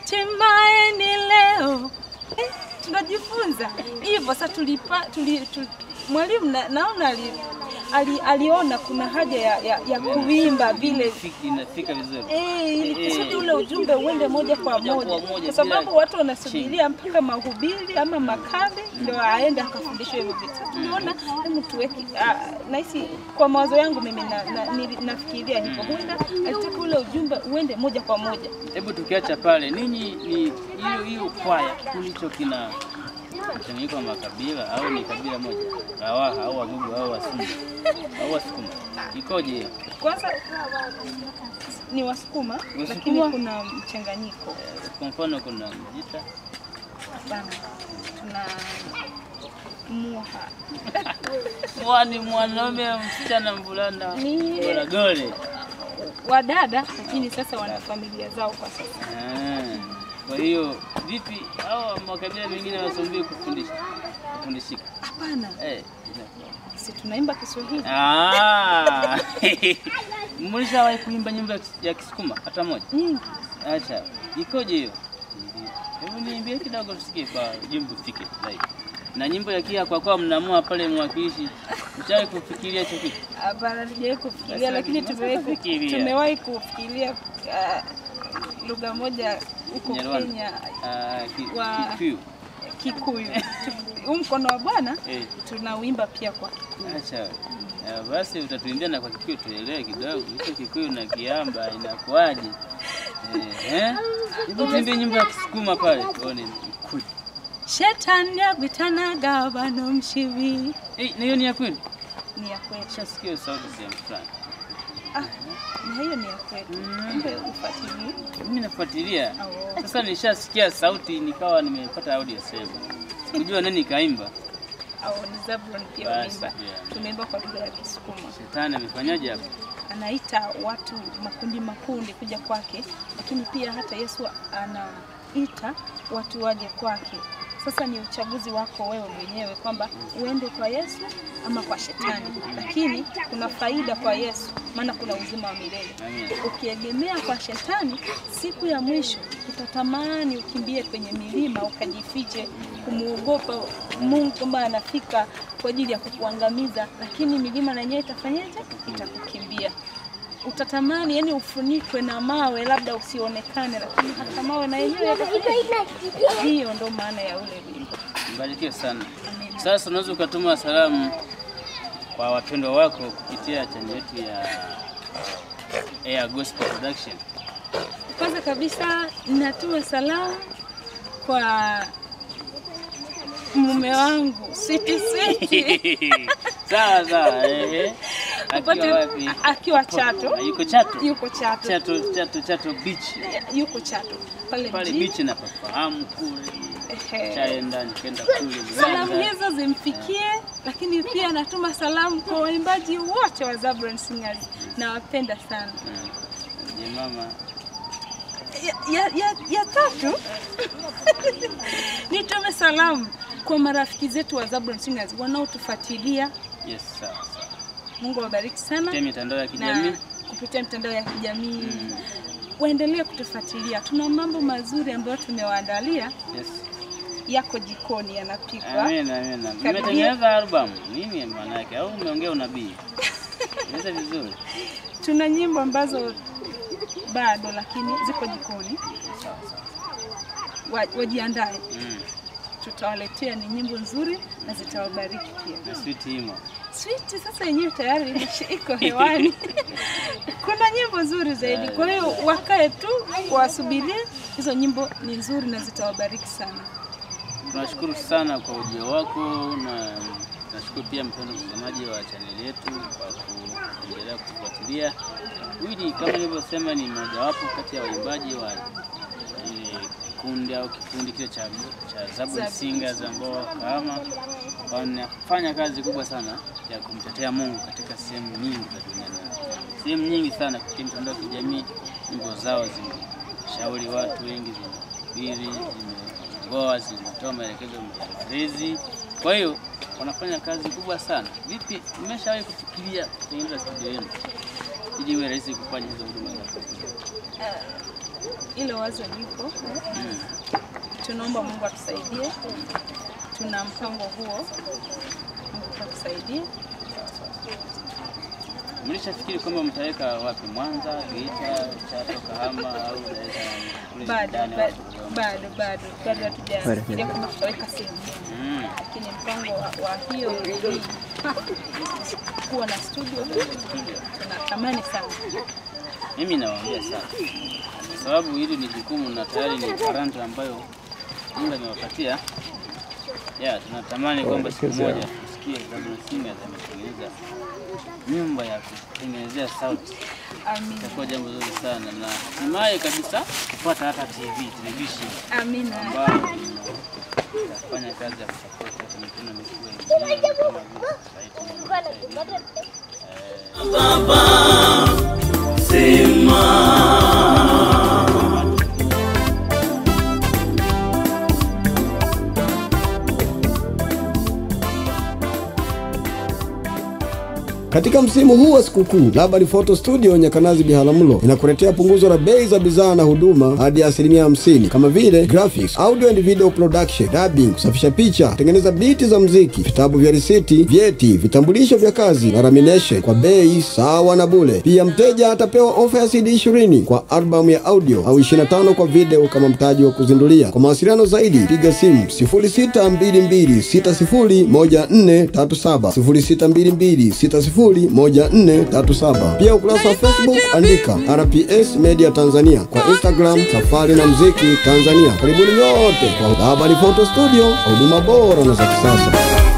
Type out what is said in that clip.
hatimaye ni leo eh, tunajifunza hivyo. Sasa tulipa tuli, tuli, mwalimu na, naona ali, ali, aliona kuna haja ya, ya, ya kuimba vile Fiki- Inafika vizuri. Eh, ili Eh. kusudi ule ujumbe uende moja kwa Moja kwa moja, moja, kwa sababu bila watu wanasubiria mpaka mahubiri ama makale ndio aende akafundishwe hivyo vitu. Sasa Tuliona hebu tuweke, ah, nahisi kwa mawazo yangu mimi na, na, nili- nafikiria hivyo, huenda alitaka ule ujumbe uende moja kwa moja. Hebu tukiacha pale, ninyi ni hiyo hiyo kwaya, kikundi hicho kina mchanganyiko wa makabila au ni kabila moja, Wawaha au Wagugu au Wasunda au Wasukuma, ikoje hiyo? Kwanza ni Wasukuma, lakini Wasukuma? kuna mchanganyiko Kwa mfano kuna Mjita, sana, tuna Muha mwani mwanaume, msichana, mvulana, Ni- Goragole. wadada, lakini sasa wana familia zao kwa sasa. Ah, Kwa hiyo vipi hao makabila mengine wasombii kufundisha kufundishika? Hapana, Eh, si tunaimba Kiswahili. Ah, mlishawahi kuimba nyimbo ya Kis- ya Kisukuma hata moja? nyingi Acha, ikoje hiyo? Hebu niimbie kidogo tusikie kwa jimbo fike zaidi. Na nyimbo ya kia kwa kwa mnaamua pale mwakilishi, mchawahi kufikiria hicho kitu? hapana, tujawahi kufikiria, Sasa lakini mnaweza tumewahi ku- kufikiria. tumewahi kufikiria ah, lugha moja huko Nyarwanda. Kenya, Ah, ki- Wa- Kikuyu. Kikuyu. Huu mkono wa Bwana Eh, tunauimba pia kwa Kikuyu. acha. Ah, basi utatuimbia na kwa Kikuyu tuelewe kidogo. Hicho Kikuyu na Kiamba inakuwaje? Eh, eh? Hebu tuimbie nyimbo ya Kisukuma pale tuone. Kikuyu. Shetani agwitanaga bano mshibi Eh, na hiyo ni ya kweli? ni ya kwetu, Shasikia hiyo sauti sehemu fulani. na hiyo ni ya kwetu. Mm. Kumbe ufuatilie. Mimi nafuatilia. Au- Sasa nishasikia sauti nikawa nimepata audio sehemu. Sikujua nani kaimba. au ni Zabulon pia Basi, umeimba, yeah. tumeimba kwa lugha ya Kisukuma. Shetani amefanyaje hapo? anaita watu makundi makundi kuja kwake, lakini pia hata Yesu anaita watu waje kwake. Sasa ni uchaguzi wako wewe mwenyewe kwamba uende kwa Yesu ama kwa shetani, lakini kuna faida kwa Yesu, maana kuna uzima wa milele. Amina. Ukiegemea kwa shetani, siku ya mwisho utatamani ukimbie kwenye milima ukajifiche, kumuogopa Mungu kwamba anafika kwa ajili ya kukuangamiza, lakini milima na yenyewe itafanyaje? Itakukimbia. Utatamani yani ufunikwe na mawe, labda usionekane, lakini hata mawe na yenyewe yatafanyaje? Hiyo ndo maana ya ule wimbo. Mbarikiwe sana. Amen. Sasa unaweza ukatuma salamu kwa wapendwa wako kupitia chaneli yetu ya Air Gospel Production. Kwanza kabisa natuma salamu kwa mume wangu Switi Switi sawa sawa, ehe. Upate- Akiwa wapi? akiwa Chato, Ah, Yuko Chato. yuko Chato, Chato, Chato, Chato Beach. yuko Chato pale Pale mjini. beach napafahamu kule. Ehe. Chaenda nikaenda kule Salamu Mwanza. hizo zimfikie, lakini pia natuma salamu kwa waimbaji wote wa Zabron Singers, nawapenda sana. Mm. Je, mama Ya, ya, ya, ya tatu nitume salamu kwa marafiki zetu wa Zabron Singers wanaotufuatilia. Yes, sawa sawa. Mungu awabariki sana Kupitia mitandao ya kijamii. na kupitia mitandao ya kijamii Mm. waendelee kutufuatilia. Tuna mambo mazuri ambayo tumewaandalia, Yes. yako jikoni yanapikwa. Amina, amina. Karibia. Mmetengeneza album. Nini maana yake? Au umeongea unabii? Inaweza vizuri. Tuna nyimbo ambazo bado lakini ziko jikoni, Sawa sawa. Wa- wajiandae, Mm. tutawaletea ni nyimbo nzuri na zitawabariki pia. Na sweet imo. Switi sasa yenyewe tayari imeshi- iko hewani. Kuna nyimbo nzuri zaidi, kwa hiyo wakae tu wasubirie. Hizo nyimbo ni nzuri na zitawabariki sana. Tunashukuru sana kwa ujio wako na nashukuru pia mpendo mtazamaji wa chaneli yetu kwa kuendelea kufuatilia. Wili kama nilivyosema ni mojawapo kati ya waimbaji wa eh, kundi au kikundi kile cha, cha Zaburi Zaburi. Singers ambao kama wanafanya kazi kubwa sana ya kumtetea Mungu katika sehemu nyingi za dunia, sehemu nyingi sana kupitia mitandao ya kijamii. Nyimbo zao zimeshauri watu wengi, zimehubiri, zimeongoa, zimetoa maelekezo ya malezi. Kwa hiyo wanafanya kazi kubwa sana. Vipi, mmeshawahi kufikiria kutengeneza studio yenu ili iwe rahisi kufanya hizo huduma za Hilo wazo lipo, Mm. tunaomba Mungu atusaidie. Tuna mpango huo, Mungu atusaidie. Mlishafikiri kwamba mtaweka wapi? Mwanza, Geita, Chato, Kahama au Dar es Salaam? Kule Bado ndani au bado Dodoma? bado bado bado hatujafikiria kwamba tutaweka sehemu moja. Mm. lakini mpango wa, wa hiyo hii, ha, kuwa na studio tunatamani sana. Mimi nawaambia sana, kwa sababu hili ni jukumu na tayari ni talanta ambayo Mungu amewapatia. Ya, tunatamani kwamba siku moja tusikie Zabron Singers ametengeneza nyumba ya kutengenezea sauti. Amina, Itakuwa jambo zuri sana na hatimaye kabisa kupata hata TV television amina, ambayo itafanya kazi ya kusapoti hata mikono mikubwa ya injili kama vile society na United. Eh, Katika msimu huu wa sikukuu, Labari Photo Studio Nyakanazi Biharamulo inakuletea punguzo la bei za bidhaa na huduma hadi asilimia hamsini kama vile graphics, audio and video production, dubbing, kusafisha picha, kutengeneza biti za mziki, vitabu vya risiti, vyeti, vitambulisho vya kazi na lamination kwa bei sawa na bule. Pia mteja atapewa ofa ya CD 20 kwa albamu ya audio au 25 kwa video kama mtaji wa kuzindulia. Kwa mawasiliano zaidi piga simu 0622601437 062260 1437. Pia ukurasa wa Facebook andika RPS Media Tanzania, kwa Instagram Safari na Mziki Tanzania. Karibuni nyote kwa Habari Photo Studio, huduma bora na za kisasa.